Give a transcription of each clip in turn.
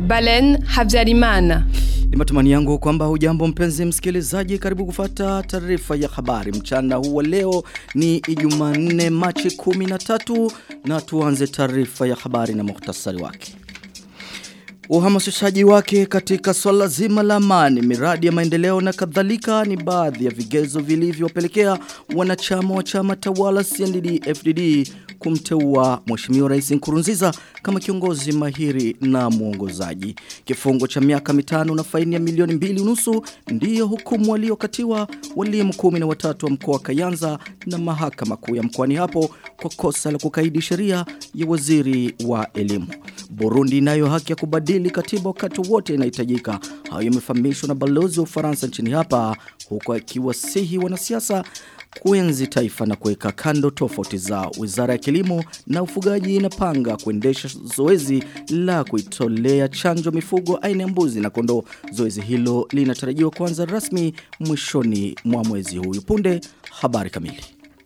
Balen Habyarimana. Ni matumani yangu kwamba hujambo mpenzi msikilizaji karibu kufata taarifa ya habari mchana huu wa leo ni Ijumaa 4 Machi 13 na tuanze taarifa ya habari na muhtasari wake. Uhamasishaji wake katika swala zima la amani, miradi ya maendeleo na kadhalika ni baadhi ya vigezo vilivyopelekea wanachama wa chama tawala CNDD FDD kumteua Mheshimiwa Rais Nkurunziza kama kiongozi mahiri na mwongozaji. Kifungo cha miaka mitano na faini ya milioni mbili unusu ndiyo hukumu waliokatiwa walimu kumi na watatu wa mkoa wa Kayanza na mahakama kuu ya mkoani hapo kwa kosa la kukaidi sheria ya waziri wa elimu. Burundi inayo haki ya kubadili katiba wakati wote inahitajika. Hayo yamefahamishwa na balozi wa Ufaransa nchini hapa huku akiwasihi wanasiasa kuenzi taifa na kuweka kando tofauti zao. Wizara ya Kilimo na Ufugaji inapanga kuendesha zoezi la kuitolea chanjo mifugo aina ya mbuzi na kondoo. Zoezi hilo linatarajiwa kuanza rasmi mwishoni mwa mwezi huu. Punde habari kamili.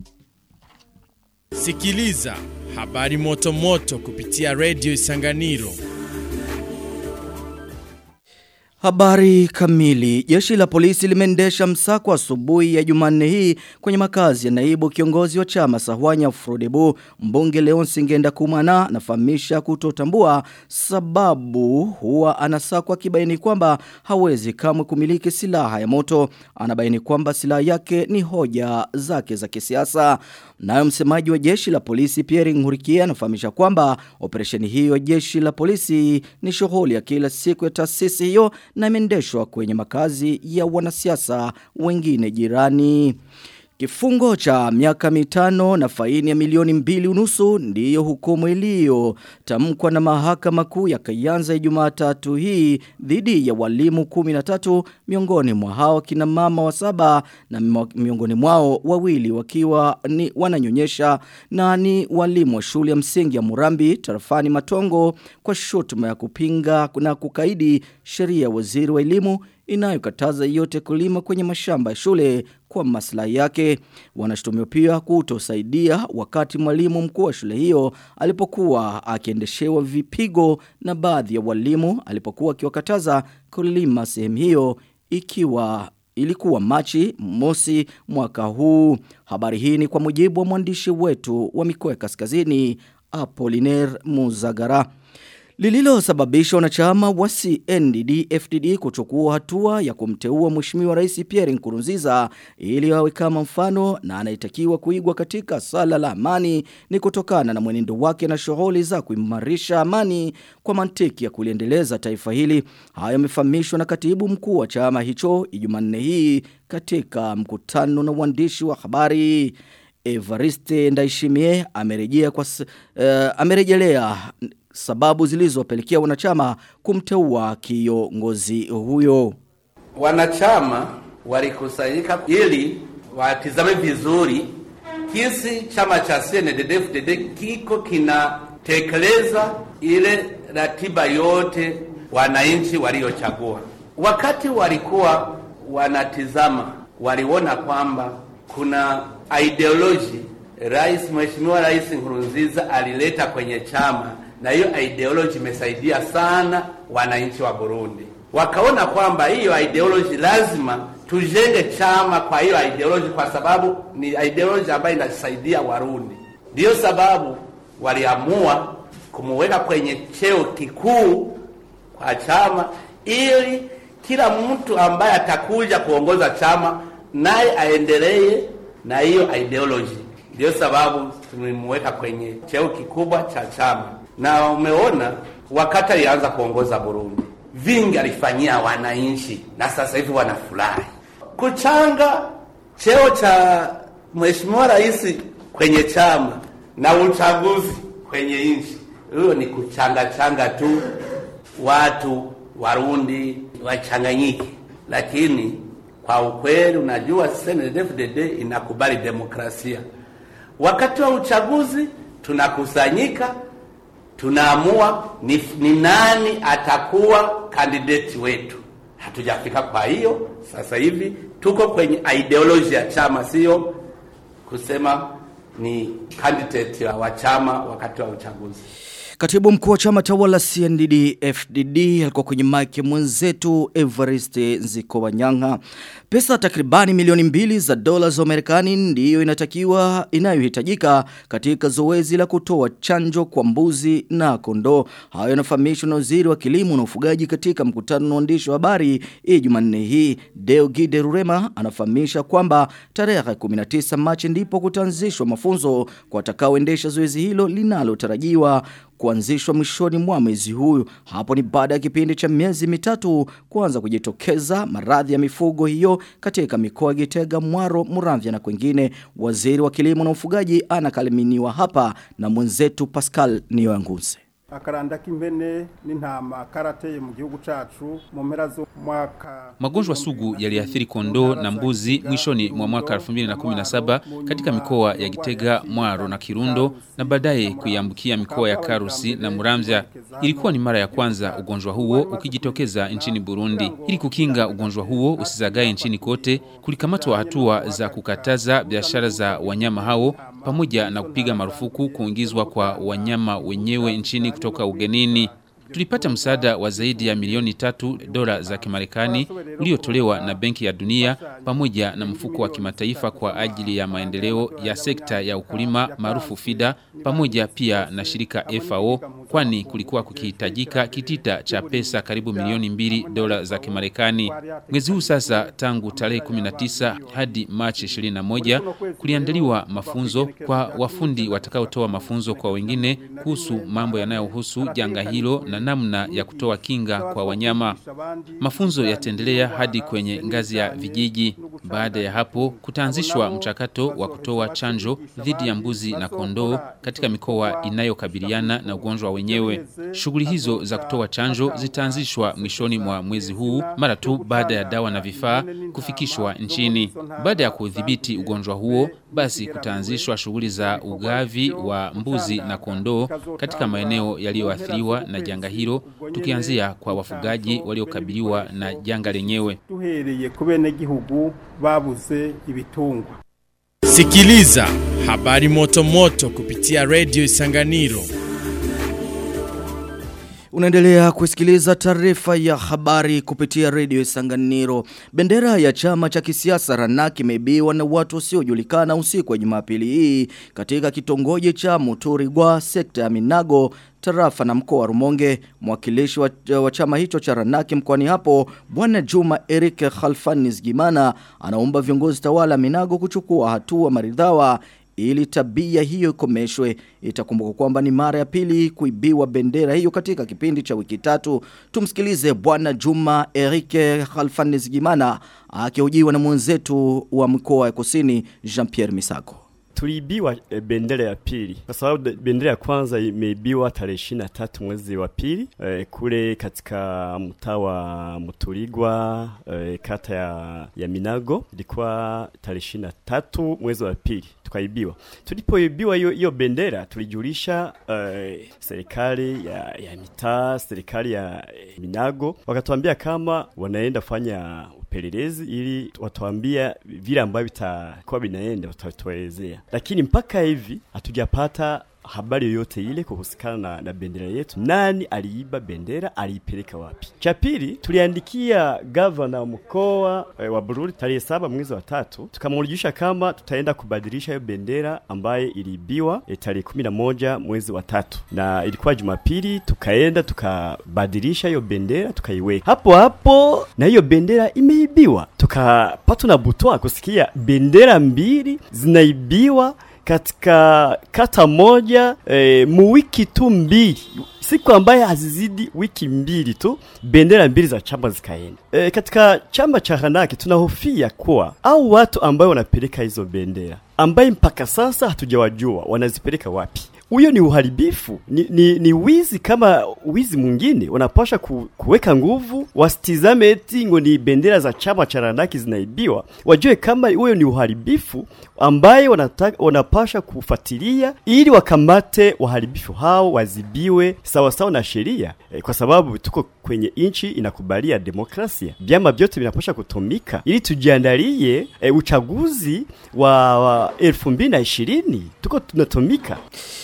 Sikiliza habari moto moto kupitia Radio Isanganiro. Habari kamili. Jeshi la polisi limeendesha msako asubuhi ya Jumanne hii kwenye makazi ya naibu kiongozi wa chama Sahwanya Frodebu mbunge Leon Singenda Kumana nafahamisha kutotambua sababu huwa anasakwa kibaini kwamba hawezi kamwe kumiliki silaha ya moto. Anabaini kwamba silaha yake ni hoja zake za kisiasa. Nayo msemaji wa jeshi la polisi Pierre Ngurikia anafahamisha kwamba operesheni hiyo ya jeshi la polisi ni shughuli ya kila siku ya taasisi hiyo na imeendeshwa kwenye makazi ya wanasiasa wengine jirani. Kifungo cha miaka mitano na faini ya milioni mbili unusu ndiyo hukumu iliyo tamkwa na mahakama kuu ya Kayanza Jumatatu hii dhidi ya walimu 13 miongoni mwa hao kina mama wa saba na miongoni mwao wawili wakiwa ni wananyonyesha na ni walimu wa shule ya msingi ya Murambi tarafani Matongo kwa shutuma ya kupinga na kukaidi sheria ya waziri wa elimu inayokataza yote kulima kwenye mashamba ya shule kwa maslahi yake. Wanashutumiwa pia kutosaidia wakati mwalimu mkuu wa shule hiyo alipokuwa akiendeshewa vipigo na baadhi ya walimu alipokuwa akiwakataza kulima sehemu hiyo ikiwa ilikuwa Machi mosi mwaka huu. Habari hii ni kwa mujibu wa mwandishi wetu wa mikoa ya kaskazini Apollinaire Muzagara. Lililosababisha wanachama wa CNDD FDD kuchukua hatua ya kumteua Mheshimiwa Rais Pierre Nkurunziza ili awe kama mfano na anayetakiwa kuigwa katika sala la amani ni kutokana na mwenendo wake na shughuli za kuimarisha amani kwa mantiki ya kuliendeleza taifa hili. Haya yamefahamishwa na katibu mkuu wa chama hicho Ijumanne hii katika mkutano na waandishi wa habari. Evariste Ndaishimie amerejea kwa uh, amerejelea sababu zilizopelekea wanachama kumteua kiongozi huyo. Wanachama walikusanyika ili watizame vizuri kisi chama cha CNDD-FDD kiko kinatekeleza ile ratiba yote wananchi waliochagua. Wakati walikuwa wanatizama, waliona kwamba kuna ideology Rais Mheshimiwa Rais Nkurunziza alileta kwenye chama na hiyo ideology imesaidia sana wananchi wa Burundi. Wakaona kwamba hiyo ideology lazima tujenge chama kwa hiyo ideology, kwa sababu ni ideology ambayo inasaidia Warundi. Ndiyo sababu waliamua kumuweka kwenye cheo kikuu kwa chama, ili kila mtu ambaye atakuja kuongoza chama naye aendelee na hiyo ideology. Ndiyo sababu tulimweka kwenye cheo kikubwa cha chama na umeona wakati alianza kuongoza Burundi vingi alifanyia wananchi na sasa hivi wanafurahi. Kuchanga cheo cha mheshimiwa rais kwenye chama na uchaguzi kwenye nchi, hiyo ni kuchanga changa tu watu Warundi wachanganyike, lakini kwa ukweli, unajua CNDD-FDD inakubali demokrasia. Wakati wa uchaguzi tunakusanyika tunaamua ni, ni nani atakuwa kandidati wetu. Hatujafika. Kwa hiyo sasa hivi tuko kwenye ideology ya chama, sio kusema ni candidate wa chama wakati wa uchaguzi. Katibu mkuu wa chama tawala CNDD FDD alikuwa kwenye mike mwenzetu Evariste Nzikowanyanga. Pesa takribani milioni mbili za dola za Marekani ndiyo inatakiwa inayohitajika katika zoezi la kutoa chanjo kwa mbuzi na kondoo. Hayo yanafahamishwa na waziri wa kilimo na ufugaji katika mkutano na waandishi wa habari hii Jumanne hii. Deo Gide Rurema anafahamisha kwamba tarehe 19 Machi ndipo kutaanzishwa mafunzo kwa watakaoendesha zoezi hilo linalotarajiwa kuanzishwa mwishoni mwa mwezi huu. Hapo ni baada ya kipindi cha miezi mitatu kuanza kujitokeza maradhi ya mifugo hiyo katika mikoa ya Gitega, Mwaro, Muramvya na kwengine. Waziri wa kilimo na ufugaji anakaliminiwa hapa na mwenzetu Pascal Niyoyanguze. akaranda k'impene n'intama karateye mu gihugu cacu mu mpera z'umwaka Magonjwa sugu yaliathiri kondoo na mbuzi mwishoni mwa mwaka 2017 katika mikoa ya Gitega, Mwaro na Kirundo na baadaye kuiambukia mikoa ya Karusi na Muramvya. Ilikuwa ni mara ya kwanza ugonjwa huo ukijitokeza nchini Burundi. Ili kukinga ugonjwa huo usizagae nchini kote, kulikamatwa hatua za kukataza biashara za wanyama hao pamoja na kupiga marufuku kuingizwa kwa wanyama wenyewe nchini kutoka ugenini. Tulipata msaada wa zaidi ya milioni tatu dola za Kimarekani uliotolewa na Benki ya Dunia pamoja na mfuko wa kimataifa kwa ajili ya maendeleo ya sekta ya ukulima maarufu FIDA pamoja pia na shirika FAO kwani kulikuwa kukihitajika kitita cha pesa karibu milioni mbili dola za Kimarekani. Mwezi huu sasa tangu tarehe 19 hadi Machi 21 kuliandaliwa mafunzo kwa wafundi watakaotoa mafunzo kwa wengine kuhusu mambo yanayohusu janga hilo na namna ya kutoa kinga kwa wanyama. Mafunzo yataendelea hadi kwenye ngazi ya vijiji. Baada ya hapo kutaanzishwa mchakato wa kutoa chanjo dhidi ya mbuzi na kondoo katika mikoa inayokabiliana na ugonjwa wenyewe. Shughuli hizo za kutoa chanjo zitaanzishwa mwishoni mwa mwezi huu mara tu baada ya dawa na vifaa kufikishwa nchini. Baada ya kudhibiti ugonjwa huo, basi kutaanzishwa shughuli za ugavi wa mbuzi na kondoo katika maeneo yaliyoathiriwa na janga hilo, tukianzia kwa wafugaji waliokabiliwa na janga lenyewe. duhereye ku benegihugu babuze ibitungwa Sikiliza habari moto moto kupitia Radio Isanganiro. Unaendelea kusikiliza taarifa ya habari kupitia redio Isanganiro. Bendera ya chama cha kisiasa Ranak imeibiwa na watu wasiojulikana usiku wa Jumapili hii katika kitongoji cha Muturigwa sekta ya Minago tarafa na mkoa wa Rumonge. Mwakilishi wa, wa chama hicho cha Ranaki mkoani hapo Bwana Juma Eric Khalfanis Gimana anaomba viongozi tawala Minago kuchukua hatua maridhawa ili tabia hiyo ikomeshwe. Itakumbuka kwamba ni mara ya pili kuibiwa bendera hiyo katika kipindi cha wiki tatu. Tumsikilize Bwana Juma Erike Khalfanis Gimana akihojiwa na mwenzetu wa mkoa wa Kusini Jean-Pierre Misako. tuliibiwa e, bendera ya pili kwa sababu de- bendera ya kwanza imeibiwa tarehe ishirini na tatu mwezi wa pili e, kule katika mtaa wa Muturigwa e, kata ya, ya Minago ilikuwa tarehe ishirini na tatu mwezi wa pili tukaibiwa. Tulipoibiwa hiyo hiyo bendera tulijulisha e, serikali ya, ya mitaa, serikali ya e, Minago wakatuambia kama wanaenda fanya upelelezi ili watuambia vile ambavyo vitakuwa vinaenda watatuelezea, lakini mpaka hivi hatujapata habari yoyote ile kuhusikana na, na bendera yetu. Nani aliiba bendera, aliipeleka wapi? Cha pili, tuliandikia gavana wa mkoa e, wa Bururi tarehe saba mwezi wa tatu, tukamjulisha kama tutaenda kubadilisha hiyo bendera ambaye iliibiwa e, tarehe kumi na moja mwezi wa tatu, na ilikuwa Jumapili. Tukaenda tukabadilisha hiyo bendera tukaiweka hapo hapo, na hiyo bendera imeibiwa. Tukapatwa na butwa kusikia bendera mbili zinaibiwa katika kata moja e, muwiki tu mbili siku ambaye hazizidi wiki mbili tu bendera mbili za chama zikaenda. E, katika chama cha Hanaki tunahofia kuwa au watu ambao wanapeleka hizo bendera ambaye mpaka sasa hatujawajua wanazipeleka wapi. Huyo ni uharibifu, ni, ni, ni wizi kama wizi mwingine. Wanapasha ku, kuweka nguvu, wasitizame eti ngo ni bendera za chama cha Ranaki zinaibiwa, wajue kama huyo ni uharibifu ambaye wanataka, wanapasha kufuatilia ili wakamate waharibifu hao, wazibiwe sawasawa na sheria e, kwa sababu tuko kwenye nchi inakubalia demokrasia, vyama vyote vinapasha kutumika ili tujiandalie e, uchaguzi wa, wa elfu mbili na ishirini tuko tunatumika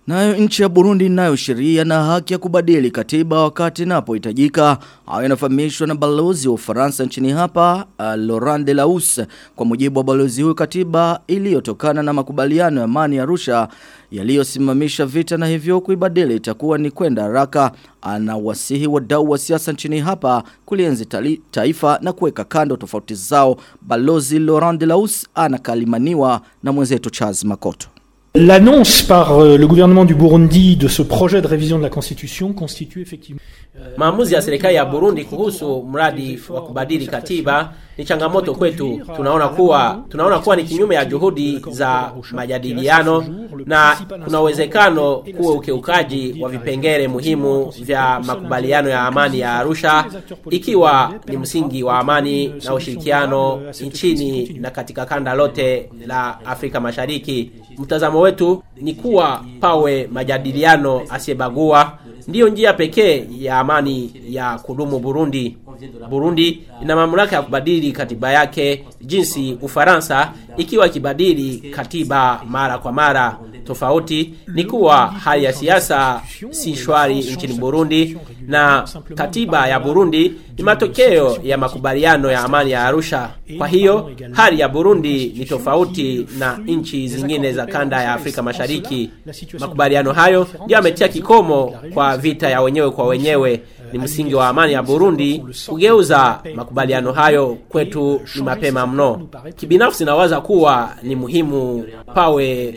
Nayo nchi ya Burundi inayo sheria na haki ya kubadili katiba wakati inapohitajika. Hayo inafahamishwa na balozi wa Ufaransa nchini hapa, uh, Laurent Delahousse. Kwa mujibu wa balozi huyu katiba iliyotokana na makubaliano ya amani ya Arusha yaliyosimamisha vita na hivyo kuibadili itakuwa ni kwenda haraka. Anawasihi wadau wa siasa nchini hapa kulienzi tali- taifa na kuweka kando tofauti zao. Balozi Laurent Delahousse anakalimaniwa na mwenzetu Charles Makoto. L'annonce par euh, le gouvernement du Burundi de ce projet de révision de la Constitution constitue effectivement Maamuzi ya serikali ya Burundi kuhusu mradi wa kubadili katiba ni changamoto kwetu. Tunaona kuwa tunaona kuwa ni kinyume ya juhudi za majadiliano na kuna uwezekano kuwa ukiukaji wa vipengele muhimu vya makubaliano ya amani ya Arusha ikiwa ni msingi wa amani na ushirikiano nchini na katika kanda lote la Afrika Mashariki. Mtazamo wetu ni kuwa pawe majadiliano asiyebagua ndiyo njia pekee ya amani ya kudumu Burundi. Burundi ina mamlaka ya kubadili katiba yake jinsi Ufaransa ikiwa ikibadili katiba mara kwa mara. Tofauti ni kuwa hali ya siasa si shwari nchini Burundi na katiba ya Burundi ni matokeo ya makubaliano ya amani ya Arusha. Kwa hiyo hali ya Burundi ni tofauti na nchi zingine za kanda ya Afrika Mashariki. Makubaliano hayo ndio yametia kikomo kwa vita ya wenyewe kwa wenyewe. Ni msingi wa amani ya Burundi. Kugeuza makubaliano hayo kwetu ni mapema mno. Kibinafsi nawaza kuwa ni muhimu pawe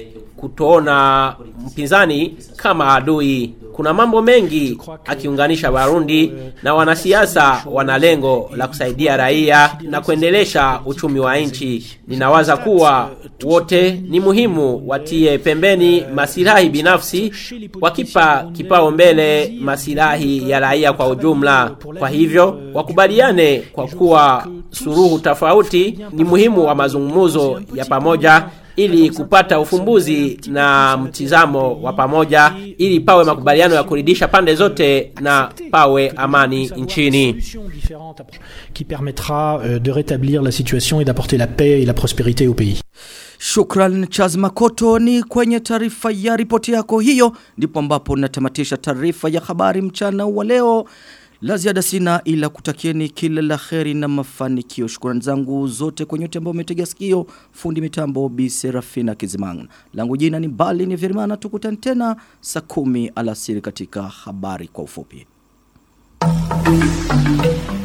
kutoona mpinzani kama adui. Kuna mambo mengi akiunganisha Warundi na wanasiasa wana lengo la kusaidia raia na kuendelesha uchumi wa nchi. Ninawaza kuwa wote ni muhimu watie pembeni masilahi binafsi wakipa kipao mbele masilahi ya raia kwa ujumla. Kwa hivyo wakubaliane kwa kuwa suruhu tofauti ni muhimu wa mazungumzo ya pamoja ili kupata ufumbuzi na mtizamo wa pamoja ili pawe makubaliano ya kuridhisha pande zote na pawe amani nchini. qui permettra euh, de rétablir la situation et d'apporter la paix et la prospérité au pays. Shukran Charles Makoto ni kwenye taarifa ya ripoti yako hiyo ndipo ambapo natamatisha taarifa ya habari mchana wa leo. La ziada sina ila kutakieni kila la kheri na mafanikio. Shukrani zangu zote kwa nyote ambao umetega sikio. Fundi mitambo Bi Serafina Kizimanga. Langu jina ni Bali ni Virimana tukutane tena saa kumi alasiri katika habari kwa ufupi.